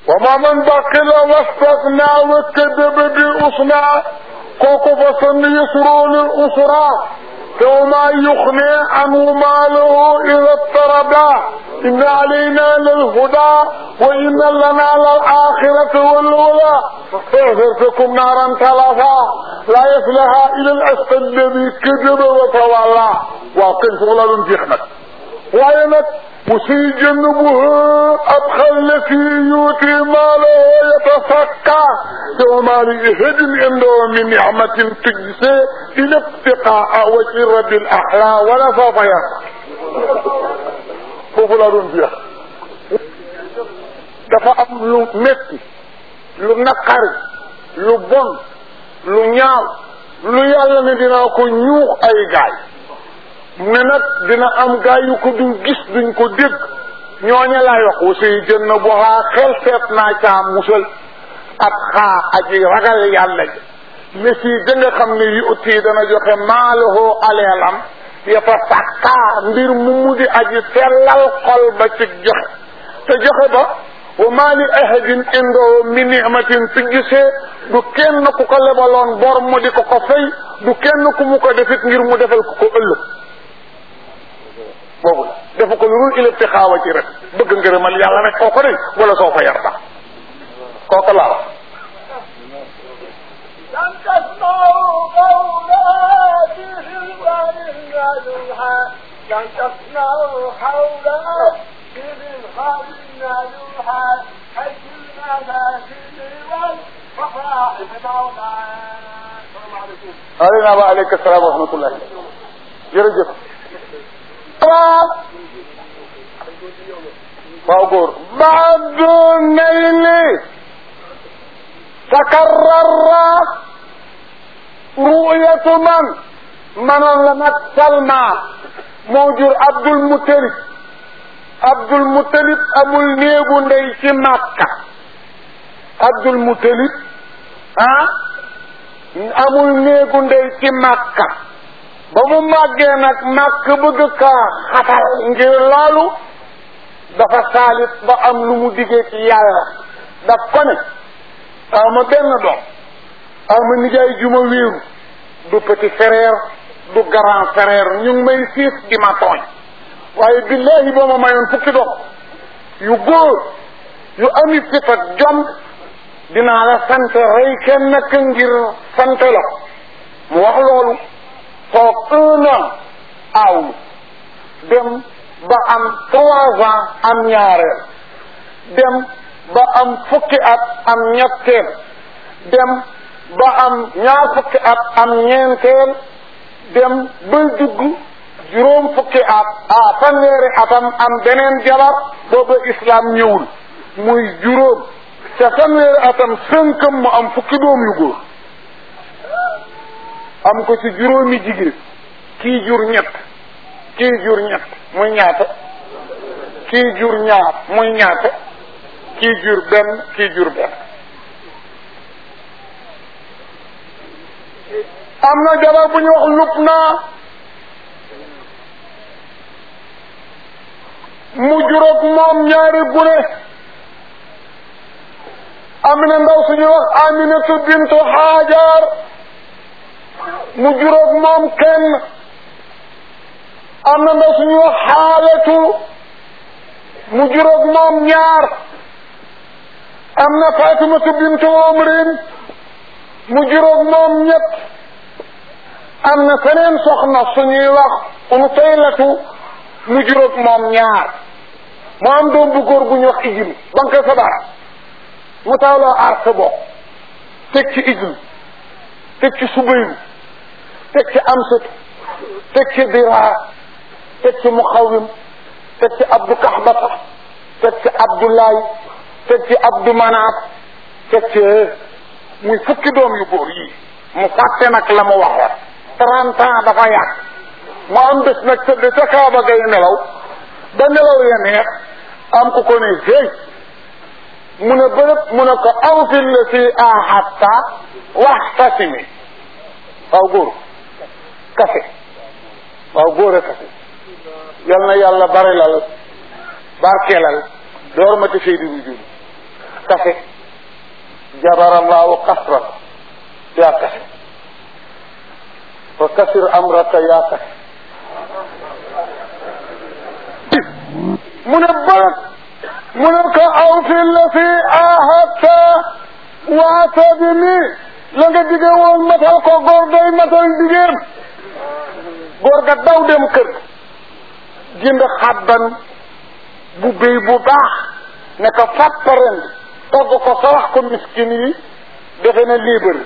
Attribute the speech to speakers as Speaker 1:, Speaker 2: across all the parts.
Speaker 1: وما من بخل واستغنى وكذب بالحسنى kooku fa sann yusru lil usra وما يغني عنه ماله إذا اضطردا إن علينا للهدى وإن لنا للآخرة والأولى فأذرتكم نارا تلفا لا يصلها إلى الأسد الذي كذب وتولى وقل فغلا جخنك وينك وسيجنبه أبخل التي يؤتي ماله يتفكى وما لإهد عنده من نعمة تجزي إلى ابتقاء وجه رب الأحلى ولا سوف يرضى foofu laa doon jeex dafa am lu metti lu naqari lu bon lu ñaaw lu yàlla ne dinaa ko ñuux ay gaay ne nag dina am gaay yu ko duñ gis duñ ko dégg ñooña laay wax aussi jën na bu xaa xel seet naa caa musal ab xaa aji ragal yàlla ji ne fii da nga xam ne yu utii dana joxe maalahoo aleelam yafa sàkkaa mbir mu mu di aji sellal xol ba ci joxe te joxe ba wa maa li ahadin indoo min ni'matin su gisee du kenn ku ko lebaloon bor mu di ko ko fay du kenn ku mu ko defit ngir mu defal ko ko ëllëg boobu la dafa ko lu dul ilëb xaawa ci rek bëgg ngërëmal yàlla rek koo ko de wala soo fa yar ba kooku laa wax
Speaker 2: لم تسمعوا قولاتهم وللنجوحا لم تسمعوا قولاتهم وللنجوحا حيث المنازل والفصائح مولانا السلام عليكم
Speaker 1: aleyna wa aleyka salaam wa rahmatullah jërëjëf waaw góor baadu nayli takarrara ru'yatu man manoon la nag salma moo jur abdul mutalib abdul mutalib amul néegu ndey ci màkka abdul mutalib ah amul néegu ndey ci màkka ba mu màggee nag màkk bëgg kaa xatal ngir loolu dafa saalit ba am lu mu diggee ci yàlla daf ko ne aw ma benn doom aw ma nijaay ju ma wéeru du petit frère du grand frère ñu ngi may siis di ma tooñ waaye billahi boo ma mayoon fukki doom yu góor yu ami fit ak jom dinaa la sant rey kenn nag ngir sant la mu wax loolu toog un an aawlu dem ba am trois ans am ñaareel dem ba am fukki at am ñetteel dem ba am ñaar fukki at am ñeenteel dem ba dugg juróom fukki at ah fanweeri atam am beneen jabar booba islam ñëwul muy juróom ca fanweeri atam sënkam mu am fukki doom yu góor am ko ci juróomi jigéen kii jur ñett kii jur ñett muy ñaata kii jur ñaar muy ñaata kii jur benn kii jur benn am na jabar bu ñu wax lup naa mu juróog moom ñaari gune amina ndaw suñu wax aminatu bintu xaajar mu juróog moom kenn am na ndaw suñu wax xaalatu mu juróog moom ñaar am na fatimatu bintu omrin mu juróog moom ñett am na seneen soxna suñuy wax unu taylatu mu juróog moom ñaar mu am doom bu góor bu ñu wax ijil banque sa bara mu tawloo aar sa bopp teg ci ijil teg ci subayru teg ci amsatu teg ci diraa teg ci muxawim teg ci abdu kaxbata teg ci abdoulaye teg ci abdu manaat teg ci muy fukki doom yu góor yii mu fàtte nag la mu waxoon trente ans dafa yàgg mu am bés nag tëdd ca kaaba gay nelaw ba nelaw ya neex am ku ko ne hey mu ne bërëb mu ne ko aw fi la si ahatta waxtasimi waaw góor kase waaw góor a kase yal na yàlla barilal barkeelal door ma te seydi bu jur kafe jabarallahu kasra yaa kafe fa kasir amraka yaa kafe mu ne bërët mu ne ko aw fi la fi ahadta waata bi mi la nga dige woon matal ko góor day matal digéem góor ga daw dem kër jënd xabban bu béy bu baax ne ko fàpparen togg ko sawax ko miskin yi defe na libre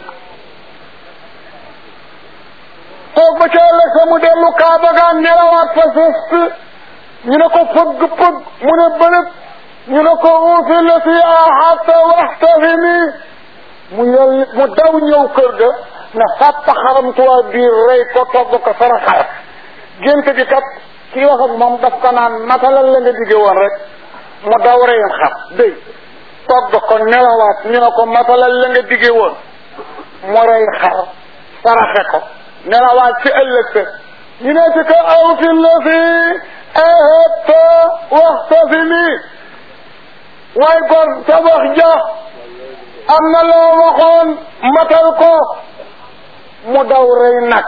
Speaker 1: toog ba ca ëllëg sa mu dellu kaaba gaa nelawaat fa sëst ñu ne ko fëgg fëgg mu ne bëlëb ñu ne ko uufi la si ahata waxtafimi mu yel mu daw ñëw kër ga ne fàpp xaramtuwaa biir rey ko togg ko saraxaat gént gi kat kii wax ak moom daf ko naan matalal la nga digge woon rek mu daw reyam xar dëy togg ko nelawaat ñu ne ko matalal la nga digge woon mu rey xar saraxe ko nelawaat ci ëllëg sa ñu ne ci ko aw fi la fi ahata waxtafimi waaye gor sa wax ja am na loo waxoon matal ko mu daw rey nag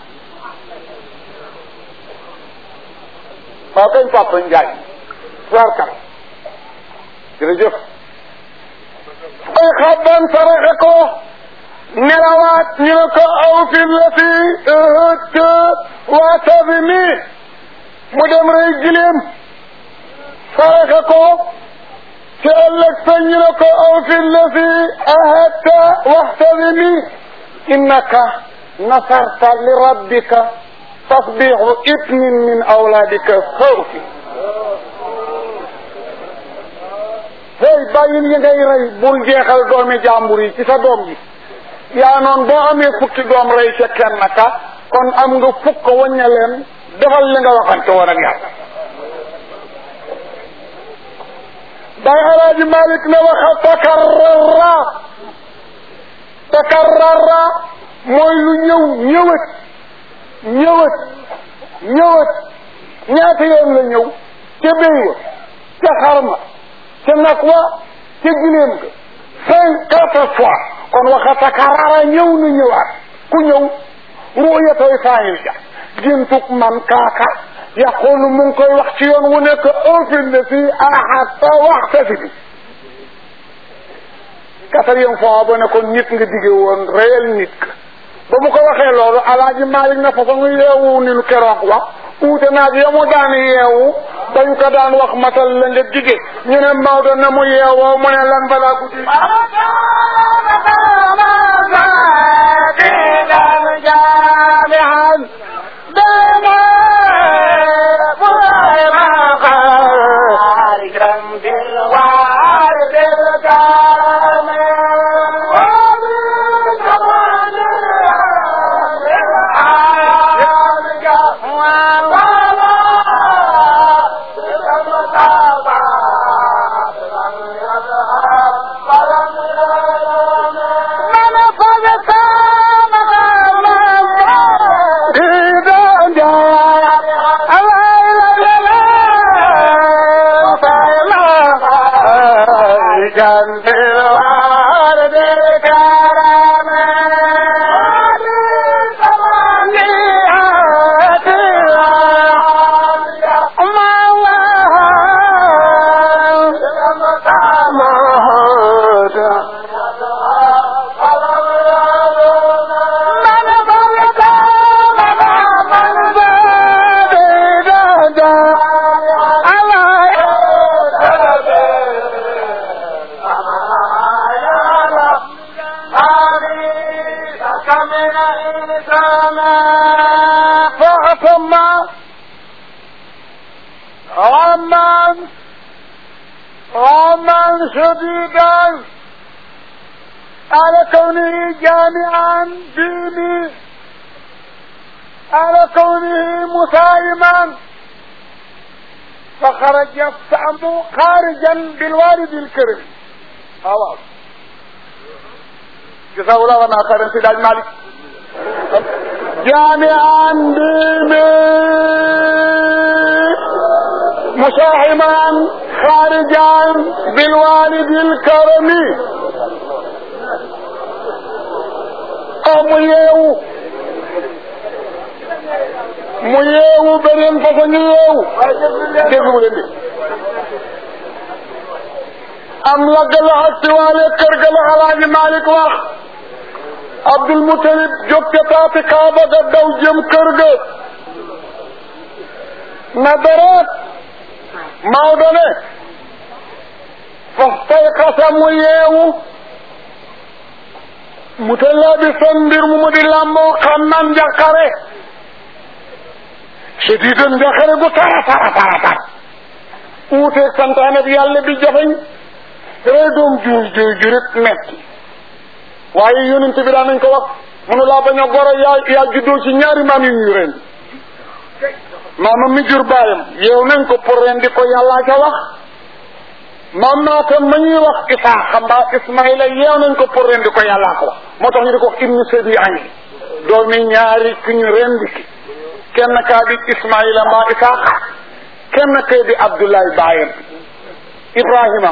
Speaker 1: waaw kañ papa Njaay sarkal jërëjëf ay xabban saraxe ko nelawaat ñu ne ko aw fi la fi ëtt waata bi mi mu dem rey gileem saraxe ko ci ëllëg sa ñu ne ko aw fi la fi ahadta waxta bi mi innaka nasarta li rabbika tasbixu ibnin min awlaadika xawfi hey bàyyil yi ngay rey bul jeexal doomi jàmbur yi ci sa doom ji yaa noon boo amee fukki doom rey ca kenn ka kon am nga fukk wañña leen defal li nga waxante woon ak yàlla bay alaaji malik ne waxa takarrara takarrara mooy lu ñëw ñëwët ñëwët ñëwët ñaata yoon la ñëw ca béy wa ca xarma ca nag wa ca gileem ga cinquante fois kon waxa takarrara ñëw na ñëwaat ku ñëw ruuyatoy faayil ja géntug man kaaka yaqulu mu ngi koy wax ci yoon wu nekk ofil na fii ahata waxta fi bi quatrième fois ba ne ko nit nga digge woon réel nit ka ba mu ko waxee loolu alaaji Malik na façon yeewu ni lu keroog wax uute naag ya mu daan yeewu dañ ko daan wax matal la nga dige ñu ne Maodo na mu yeewoo mu ne lan balaa guddi شديدا على كونه جامعا ديني على كونه مسالما فخرج يفهم خارجا بالوالد الكريم خلاص جزاه الله عنا خيرا سيد المالك جامعا ديني مساهمان خارجا بالوالد الكرم aw mu yeewu mu yeewu beneen façon ñu yeewu déglu leen di am la galaxa siwaale kër ga la alaaji Malik wax Abdul Mutalib jóg ca taati Kaaba ga daw jëm kër ga na deret Maodo ne fas tay xasa mu yeewu mu tellaa bi son mbir mu mu di làmboo xam nan njaqare shadidan njaqare gu tara tara tara tar uuteeg santaane bi yàlla bi jafeñ rey doom juuy juuy jurit metti waaye yonent bi daan nañ ko wax munu laa bañ a goro yaa yaa juddoo ci ñaari maam yu ñuy ren maamam mi jur baayam yeew nañ ko pour ren di ko yàllaa ca wax maam maatam ma ñuy wax Isaaxa mbaa Ismaïla yeew nañ ko pour ren di ko yàllaa ko wax moo tax ñu di ko wax ibnu sabi ani doomi ñaari ku ñu rendi ki kenn kaa di Ismaïla mbaa Isaaxa kenn kay di Abdoulaye baayam Ibrahima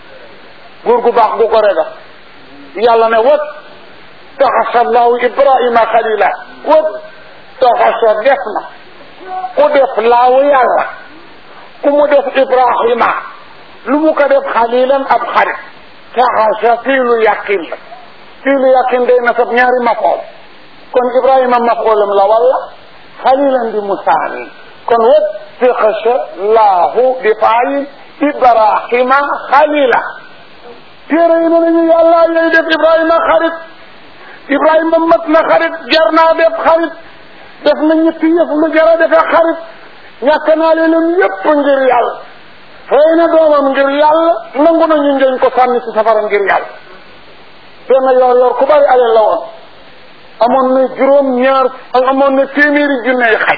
Speaker 1: góor gu baax gu ko rega yàlla ne wat taxasa allahu Ibrahima xalila wat taxasa def na ku def laawu yàlla ku mu def Ibrahima lu mu ko def xalilan ab xarit taxasa fii lu yàqin la fii lu yàqin day nasab ñaari mafool kon Ibrahima mafoolam la walla xalilan di musaani kon wat taxasa laahu di faayin Ibrahima xalila téere yi ne nañu yàlla yooyu def Ibrahima xarit Ibrahima mat na xarit jar naa def xarit def na ñetti yëf lu jar a defee xarit ñàkk naa leen yépp ngir yàlla fay na doomam ngir yàlla nangu nañu njëñ ko sànni ci safara ngir yàlla benn yor yor ku bari alal la woon amoon na juróom ñaar amoon na téeméeri junney xaj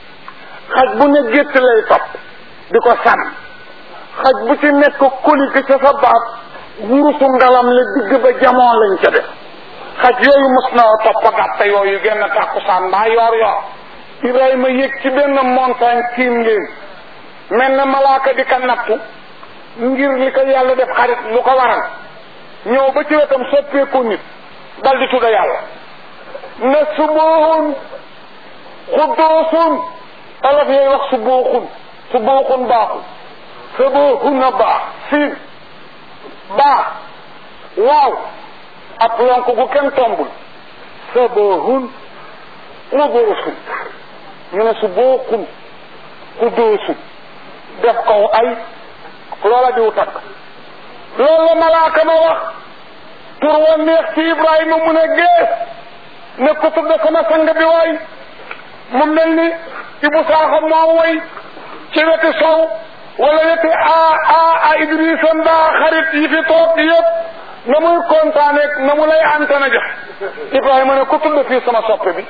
Speaker 1: xaj bu ne gétt lay topp di ko sànn xaj bu ci nekk koli ki ca sa baat wurusu ngalam la digg ba jamoon lañ ca def xaj yooyu mos na topp gàtt yooyu genn tàkkusaan mbaa yor yor Ibrahima yëg ci benn montagne tiim leen mel na malaaka di ka nattu ngir li ko yàlla def xarit lu ko waral ñëw ba ci wetam soppeeku nit dal di tudda yàlla ne subuhun xuddoosun alaf yooyu wax subuuxun subuuxun baaxul subuhun a baax siin baax waaw ab lonk gu kenn tombul subuhun xuddoosun ñu ne subuuxun xuddoosun def kaw ay loola diw takk loolu la malaaka ma wax tur wa neex ci Ibrahima mu ne gees ne ko tudde sama sang bi waay mu mel ni Ibu Saaxa moo way ci weti sow wala weti a a a Idrissa mbaa xarit yi fi toog yëpp na muy kontaaneeg na mu lay antana jox Ibrahima ne ko tudde fii sama soppe bi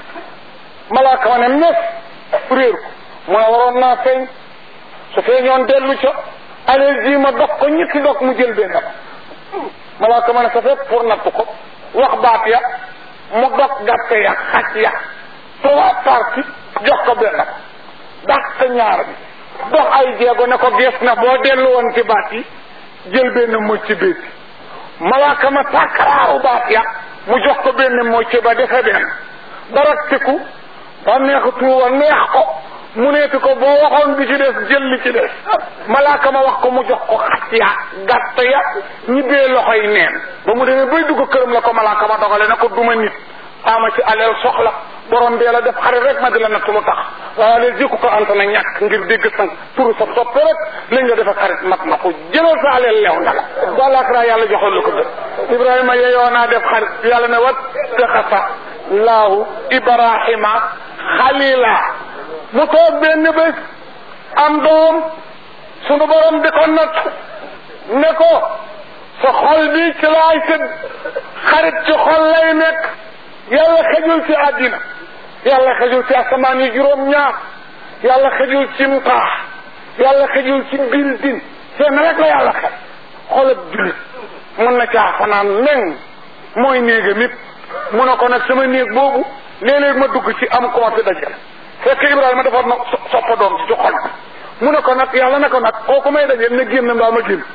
Speaker 1: malaaka ma ne mes réer ko mu ne waroon naa feeñ su feeñoon dellu ca alal ji ma dog ko ñetti dog mu jël benn ba malaaka ma ne sa fekk pour natt ko wax baat ya mu dog gàtt ya xaj ya trois parties jox ko benn ba dàq ñaar bi dox ay jéego ne ko gees na boo dellu woon ci baat yi jël benn mocc béeti malaaka ma takaraaru baat ya mu jox ko benn mocc ba defe benn daraktiku ba neex tuuba neex ko mu neeti ko boo waxoon bi ci des jël li ci des malaaka ma wax ko mu jox ko xat ya gàtt ya ñibbee loxoy neen ba mu demee bay dugg këram la ko malaaka ma dogale ne ko duma nit ama ci aleel soxla borom bee la def xarit rek ma di la natt lu tax waaye aleel jikku ko anta na ñàkk ngir dégg sang turu sa soppe rek lañ nga defa xarit mat na ko jëlal sa aleel leew na la walaakra yàlla joxoon la ko def ibrahima yeyoo naa def xarit yàlla ne wat taxasa laahu ibrahima xalila mu toog benn bés am doom sunu borom di ko natt ne ko sa xol bi ci laay tëdd xarit ci xol lay nekk yàlla xejul ci àddina yàlla xejul ci asamaan yi juróom-ñaar yàlla xejul ci mtaax yàlla xejul ci bildin seen rek la yàlla xel xolab julit mën na caa fanaan meng mooy néegam it mu ne ko nag sama néeg boobu léeg-léeg ma dugg ci am koo fi dajale fekk Ibrahima dafa na soppa doom ci ci xol mu ne ko nag yàlla ne ko nag kooku may dajeel na génn mbaa ma génn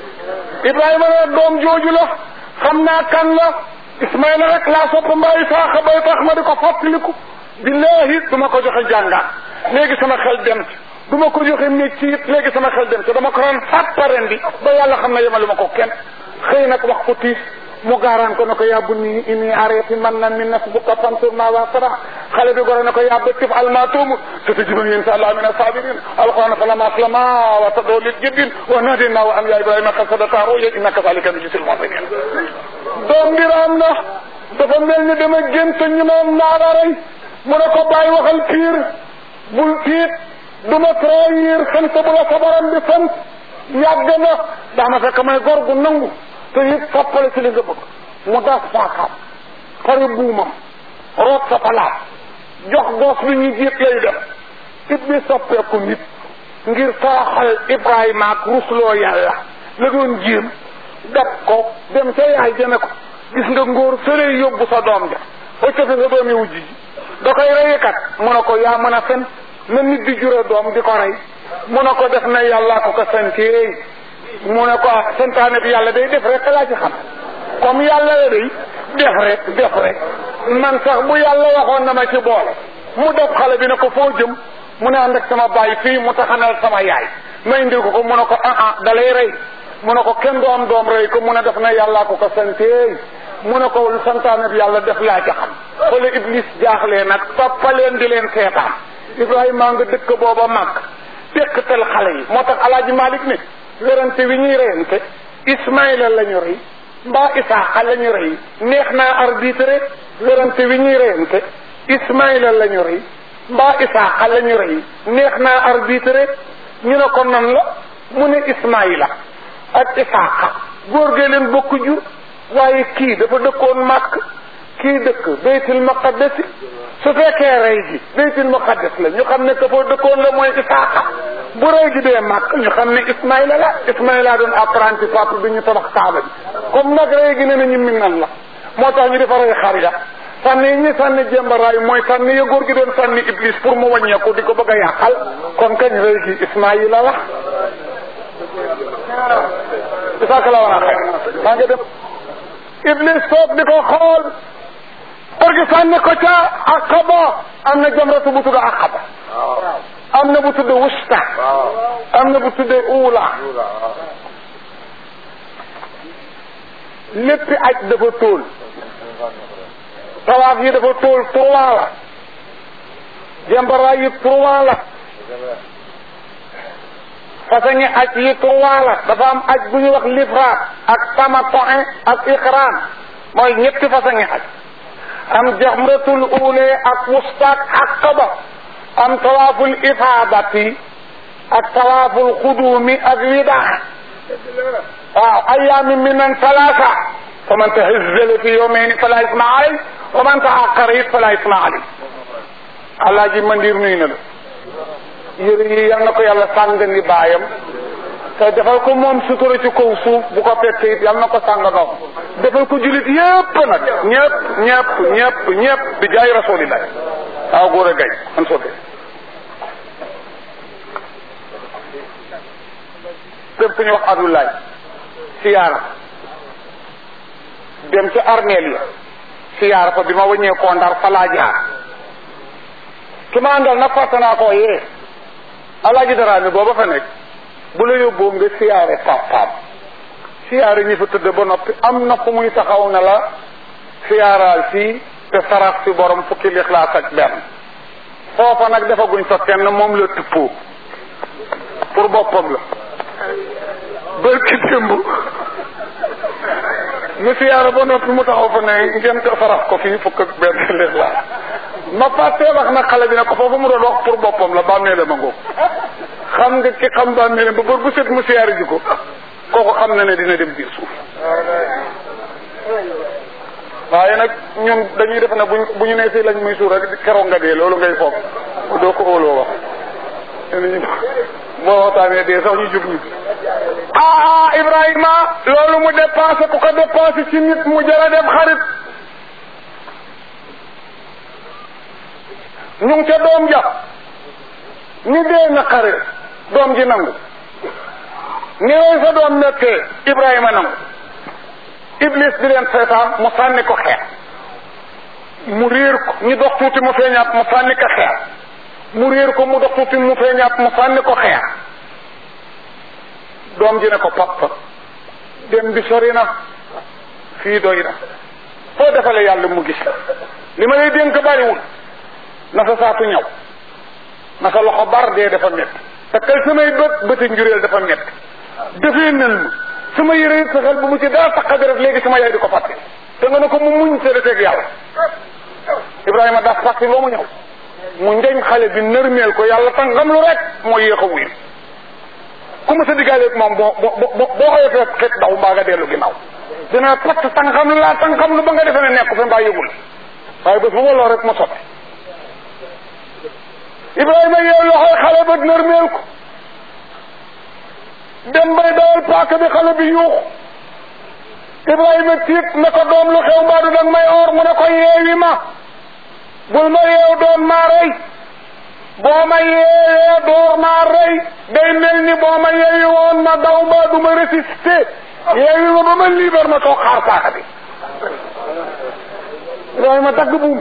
Speaker 1: Ibrahima ne doom jooju la xam naa kan la Ismaïla rek laa sopp mbaa Isaaxa bay tax ma di ko fàttaliku billahi du ma ko joxe jàngaat léegi sama xel dem ci du ma ko joxe métti it léegi sama xel dem ci dama ko doon fàttaren bi ba yàlla xam ne yemalu ma ko kenn xëy nag wax ko tiis mu gaaraan ko ne ko yàbbu nii inni arrêté man na min nasbuka fansur ma wa sara xale bi gore ne ko yàbba tif almatumu satajiduni insha allah min asabirin alquran falama aslama wa tadoo lil jibbin wa nadina wa an ya ibrahima qad sadaqta ruya innaka zalika nujzil muhsinin doom bi raam na dafa mel ni dama gént ñu noon naara rey mu ne ko bàyyi waxal piir bul tiit du ma trahir sant bu la sabaram bi sant yàgg na daana fekk may gor gu nangu te it soppale ci li nga bëgg mu das faakaam xari buumam root sa palaat jox goos bi ñu jiit lay def it bi soppeeku nit ngir toroxal Ibrahima ak rusloo yàlla la doon jéem dab ko dem ca yaay jëme ko gis nga ngóor sëree yóbbu sa doom ja ba ca sa doomi wujj ji da koy reyikat mu ne ko yaa mën a fen na nit di jure doom di ko rey mu ne ko def na yàlla ko ko santeey mu ne ko santaane bi yàlla day def rek laa ci xam comme yàlla la day def rek def rek man sax bu yàlla waxoon na ma ci boole mu def xale bi ne ko foo jëm mu ne ànd ak sama baay fii mu taxanal sama yaay may indil ko ko mu ne ko ah ah da lay rey mu ne ko kenn du am doom rey ko mu ne def na yàllaa ko ko santeey mu ne ko santaane bi yàlla def laa ci xam xole iblis jaaxlee nag toppaleen di leen seetaan ibrahima nga dëkk booba màgg tekkatal xale yi moo tax alaaji malik ne werante wi ñuy reyante ismaïla la ñu rey mbaa isaaqa la ñu rey neex naa arbitre werante wi ñuy reyante ismaïla la ñu rey mbaa isaaqa la ñu rey neex naa arbitre ñu ne ko nan la mu ne ismaïla ak isaaqa góor gee leen bokk jur waaye kii dafa dëkkoon màkk kii dëkk baytul maqaddas su fekkee rey gi baytul maqaddas la ñu xam ne ka foo dëkkoon la mooy isaaqa bu rey gi dee màkk ñu xam ne ismaïla la ismaïla doon apprenti papa bi ñu tabax kaaba bi comme nag rey gi ne na ñu min nan la moo tax ñu defa rey xar ya sànni yi ñu sànni jëmbaraay mooy sànni ya góor gi doon sànni iblis pour mu wàññeeku di ko bëgg a yàqal kon kañ rey gi ismaïla la isaaka la wana xëy maa ngi dem iblis toog di ko xool pour que sànni ko ca aqaba am na jamratu bu tudd aqaba am na bu tudd wusta am na bu tudd uula léppi aj dafa tóol tawaaf yi dafa tóol trois la jambaraay yi trois la façon aj yi trois la dafa am aj bu ñu wax lifraat ak tamattu'in ak iqraan mooy ñetti façon aj am jamratul uule ak wustaak aqaba am tawaaful ifaadati ak tawaaful xuduumi ak widaa waaw ayaami minan salaasa fa man tahazzala fi yawmayni fala isma alay wa man taaqara it fala isma alay alaaji mandir nuyu na la yére yi yal na ko yàlla sàng ni baayam te defal ko moom sutura ci kaw suuf bu ko fekkee it yal na ko sàng noom defal ko julit yépp nag ñëpp ñëpp ñëpp ñëpp bi jaay rasulillah waaw góor a gay an sote dem fu ñu wax abdoulaye siyaara dem ci armeel ya siyaara fa bi ma wëññee koo ndar fa laa jaar ki ma àndal nag fàtte naa koo yee alaaji dara mi booba fa nekk bu la yóbboo nga siyaare papaam siyaare ñi fa tëdd ba noppi am na fu muy taxaw na la siyaaraal fii te sarax si borom fukki lixlaas ak benn foofa nag defaguñ fa kenn moom la tuppoo pour boppam la bërki démb ñu siyaara ba noppi mu taxaw fa ne ngeen ko sarax ko fii fukk ak benn lixlaas ma fàttee wax nag xale bi ne ko foofu mu doon wax pour boppam la bàmmeele ma ngoog xam nga ki xam bàmmeele ba bër bu set mu siyaare ji ko kooku xam na ne dina dem biir suuf waaye nag ñun dañuy def ne buñ bu ñu nee fii lañ muy suur rek keroog nga dee loolu ngay foog doo ko óoloo wax boo waxtaanee dee sax ñu jub ñu ah Ibrahima loolu mu dépensé ku ko dépensé ci nit mu jara def xarit ñu ngi ca doom ja ni dee na xare doom ji nangu ni lay sa doom nekkee Ibrahima nangu Iblis di leen seetaan mu sànni ko xeer mu réer ko ñu dox tuuti mu feeñaat mu sànni ko xeer mu réer ko mu dox tuuti mu feeñaat mu sànni ko xeer doom ji ne ko papa dem bi sori na fii doy na foo defale yàlla mu gis li ma lay dénk bariwul na sa saatu ñaw na sa loxo bar dee dafa métti te kay samay bët bëti njureel dafa métti dafee nel ma sama yére it sa xel bu mu ci dara taqa deret léegi sama yaay di ko fàtte te nga ne ko mu muñ séddateeg yàlla Ibrahima daf fàtte loo mu ñëw mu njañ xale bi nërmeel ko yàlla tàngam lu rek mooy yéex a wuyu ku ma sa diggaaleeg moom boo boo boo boo xëyee fekk xet daw mbaa nga dellu ginnaaw dinaa patt tàngam lu laa tàngam lu ba nga defee ne nekk fi mbaa yëgul waaye bés bu ma loo rek mu sobe Ibrahima yeew loxoy xale ba nërmeel ko dem bay dawal paaka bi xale bi yuuxu Ibrahima tiit ne ko doom lu xew mbaa du dang may or mu ne ko yeewi ma bul ma yeew doon maa rey boo ma yeewee door maa rey day mel ni boo ma yeewi woon ma daw mbaa du ma résister yeewi ma ba ma liibar ma toog xaar paaka bi Ibrahima dagg buum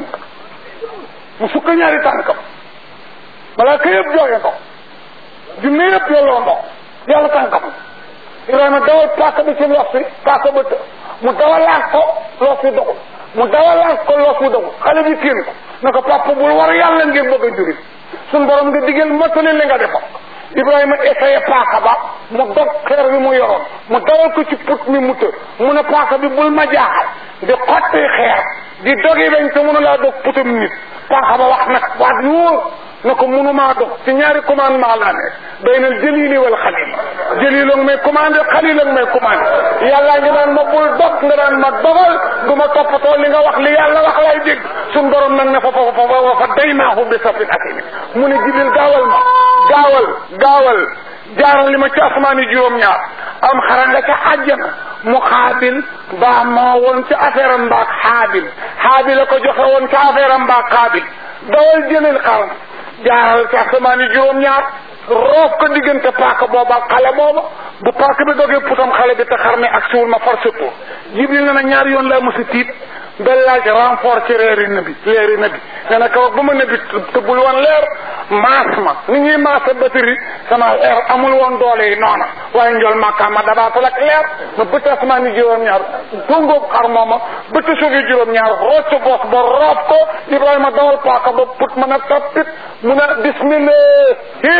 Speaker 1: mu sukk ñaari tànkam balaa ka yëpp jooye ndox junne yëpp yolloo ndox yàlla tànkam Ibrahima dawal paaka bi ci los bi paaka ba të mu dawalaat ko los bi dogul mu dawalaat ko los bi dogul xale bi kéen ko na ko papa bul war yàlla ngir bëgg a juri suñ borom nga digal matali li nga defoon Ibrahima essayé paaka ba mu dog xeer bi mu yoroon mu dawal ko ci put mi mu të mu ne paaka bi bul ma jaaxal di xotti xeer di dogi bañ te mënu laa dog putum nit paaka ba wax nag waat yu wóor na ko mënumaa dox ci ñaari commandement laa nekk baynal jëlili wal xalil jëlil ak may commandé xalil ak may commandé yàllaa ngi naan ma bul dog nga naan ma dogal du ma toppatoo li nga wax li yàlla wax lay dégg suñ borom nag ne fa fa fa wa fa day naahu bi safin akimi mu ne jibil gaawal ma gaawal gaawal jaaral li ma ci asamaan yi juróom-ñaar am xara nga ca àjjana mu xaabil baa moo woon ci affaire am mbaak xaabil xaabil a ko joxe woon ci affaire am mbaak xaabil dawal jëlil xaram jaaral ci asamaan yi juróom-ñaar roof ko diggante paaka booba ak xale booba bu paaka bi dogee putam xale bi te xar mi ak suul ma far sëppoo jibril na na ñaari yoon laa mos a tiit ba laaj renfort ci reeri nabi leeri nabi nee na kaw ba ma nabi tëbbul woon leer maas ma ni ñuy maasa batterie sama leer amul woon doole yi noona waaye njool makka ma dabaatal ak leer ma bëtt asamaan yi juróom-ñaar dongoob xar mooma bëtt suuf yi juróom-ñaar rocc bos ba roob ko ibrahima dawal paaka ba put mën a tappit mu ne bismillah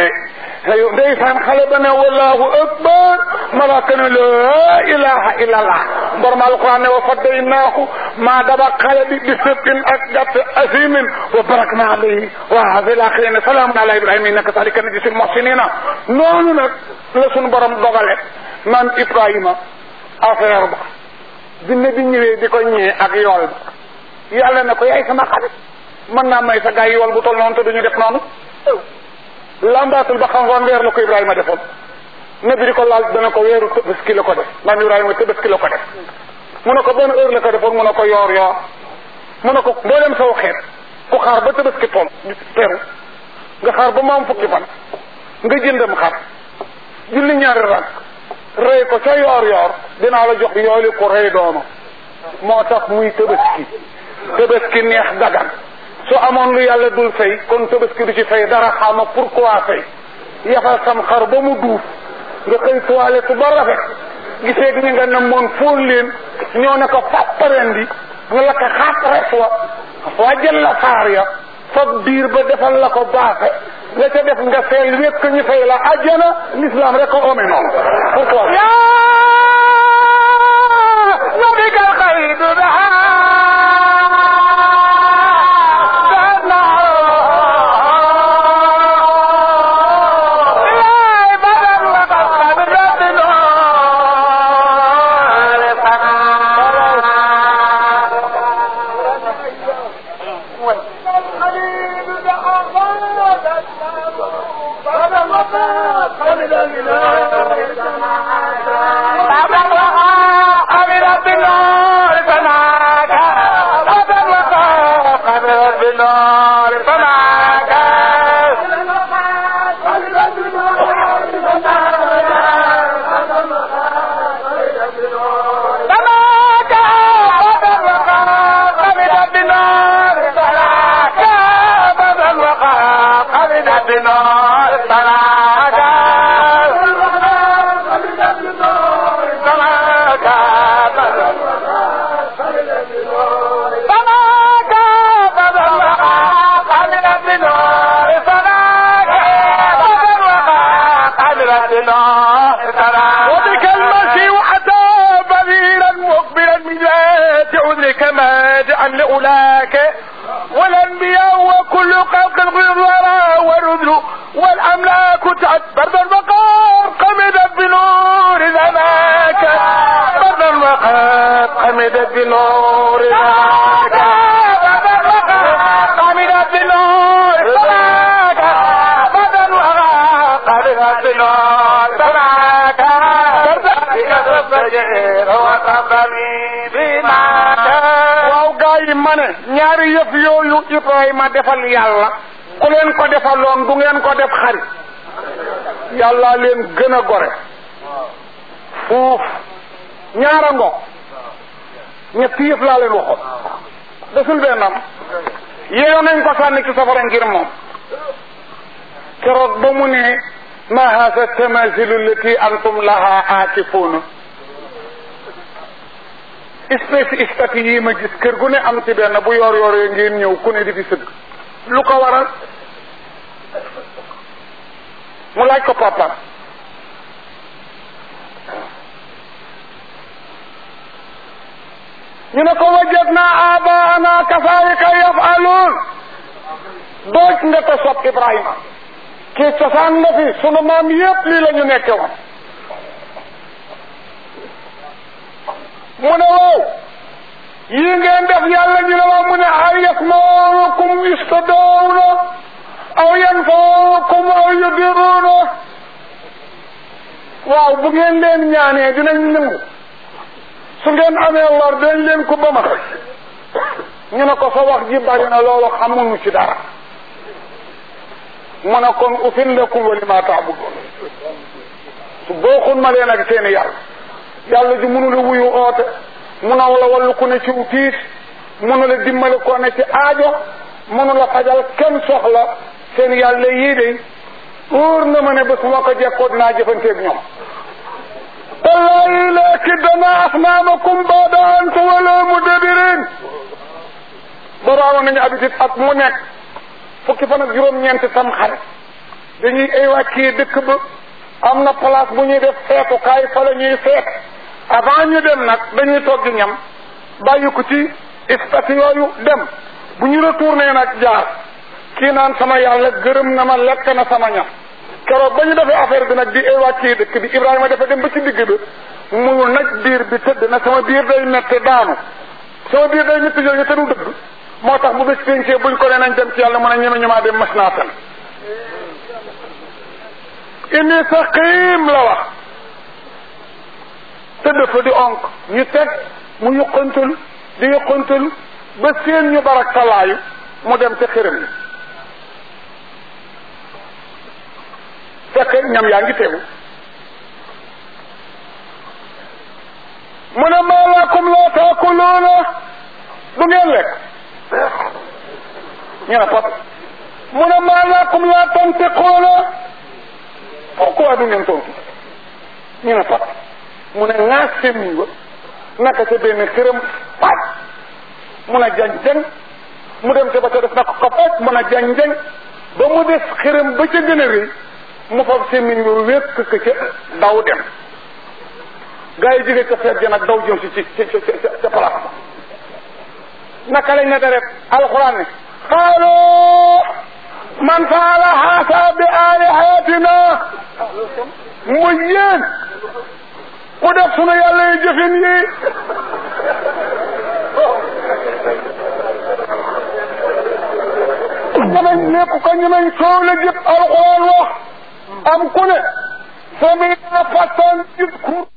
Speaker 1: ayo ndeysaan xale ba ne wallahu akbar malaaka ne la ilaha illallah borom alquran ne wa faddaynaahu maa daba xale bi bi sëppin ak gàtt asimin wa barakna alayhi wa fil axirin salaamun ala ibrahima innaka salika najzil muhsinina noonu nag la suñu borom dogale man ibrahima affaire ba jinne bi ñëwee di ko ñëwee ak yool ba yàlla ne ko yaay sama xarit mën naa may sa gaay yool bu tol noonu te duñu def noonu lambaatul ba xam woon weer la ko Ibrahima defoon nabi di ko laal dana ko weeru tëbaski la ko def maam Ibrahima tëbaski la ko def mu ne ko benn heure la ko defoon mu ne ko yoor yoor mu ne ko mboolem saw xeet ku xaar ba tëbaski tool teru nga xaar ba maam fukki fan nga jëndam xar julli ñaari rak rey ko ca yoor yoor dinaa la jox yooli ku rey dooma moo tax muy tëbaski tëbaski neex dagan su amoon lu yàlla dul fay kon tabaski du ci fay dara xama pourquoi fay yafal sam xar ba mu duuf nga xëy toilette ba rafet gisee ñi nga ne moon fóon leen ñoo ne ko fàpparen bi nga la ko xaat res wa wàjjal la faar ya fab biir ba defal la ko baaxe la ca def nga feel wékk ñu fay la ajjana l'islam rek ko ome noonu pourquoi
Speaker 2: يا نبيك الخير لأولاك والأنبياء وكل خلق الغرى والرذل والأملاك تعد برد المقام قمدت بنور ذاك برد المقام قمدت بنور ذاك برد المقام قمدت بنور ذاك برد المقام قمدت بنور ذاك برد الفجر وقبلي بماك
Speaker 1: waaw gaa yi ma ne ñaari yëf yooyu Ibrahima defal yàlla ku leen ko defaloon du ngeen ko def xarit yàlla leen gën a gore fuuf ñaara ngo ñetti yëf laa leen waxoon desul bennam yeew nañ ko sànni ci safara ngir moom keroog ba mu ne ma hasa tamasilu lati antum laha aakifuuna espèce statue yi ma gis kër gu ne am ci benn bu yor yoree ngeen ñëw ku ne di fi sëgg lu ko waral mu laaj ko papa ñu ne ko wajadna abaana kasaalika yafaluun dooj nga ko sopp Ibrahima kii cosaan la fi sunu maam yépp lii la ñu nekke woon mu ne waaw yii ngeen def yàlla ñu ne waaw mu ne ay yasmaukum istadawna aw yanfaukum aw yudiruuna waaw bu ngeen leen ñaanee dinañ nangu su ngeen amee lor dañ leen ko ba ma ñu ne ko sa wax ji bari na loolu xamuñu ci dara mu ne kon ufin lakum wa lima taabudun su booxun ma leen ak seeni yàlla yàlla ji mënu la wuyu oote mënaw la wallu ku ne ci tiis mënu la dimbali ko ne ci aajo mënu la fajal kenn soxla seen yàlla yii de wóor na ma ne ba su ma ko jekkoo dinaa jëfanteeg ñoom wallahi laakidana asnaamakum baada an tuwallu mudbirin boraawoon nañu habitude at mu nekk fukki fan ak juróom-ñeent tam xare dañuy évacuer dëkk ba am na place bu ñuy def feetukaay fa la ñuy feet avant ñu dem nag dañuy togg ñam bàyyi ko ci statue yooyu dem bu ñu retourné nag jaar kii naan sama yàlla gërëm na ma lekk na sama ñam keroog ba ñu defee affaire bi nag di évacuer dëkk bi Ibrahima dafa dem ba ci digg bi mu nag biir bi tëdd na sama biir day metti daanu sama biir day metti yooyu te du dëgg moo tax bu bés pencee buñ ko nee nañ dem ci yàlla mën a ñeme ñemaa dem mas naa tan inni saqim la wax tëdd fa di onk ñu teg mu yuqantul di yuqantul ba seen ñu barak talaayu mu dem ca xërëm yi fekk ñam yaa ngi tegu mu ne maa lakum laa taakuluuna du ngeen lekk ñu ne pot mu ne maa lakum laa tantiquuna pourquoi du ngeen tontu ñu ne pot mu ne ŋaas semmiñ ba naka ca benn këram paaj mun a jañ-jañ mu dem ca ba ca def naka ko paaj mun a jañ-jañ ba mu des xërëm ba ca gën a rëy mu fab semmiñ ba wékk ko ca daw dem gaa yi jóge ca feet ja nag daw jëm si ci ci ca ca place ba naka lañ ne deret alxuraan ne xaalu man faala haasa bi alihatina mu yéen ku def sunu yàlla yi jëfin yi ñamañ lépp ko ñamañ soow la jëpp alxuraan wax am ku ne sami fatan jit kur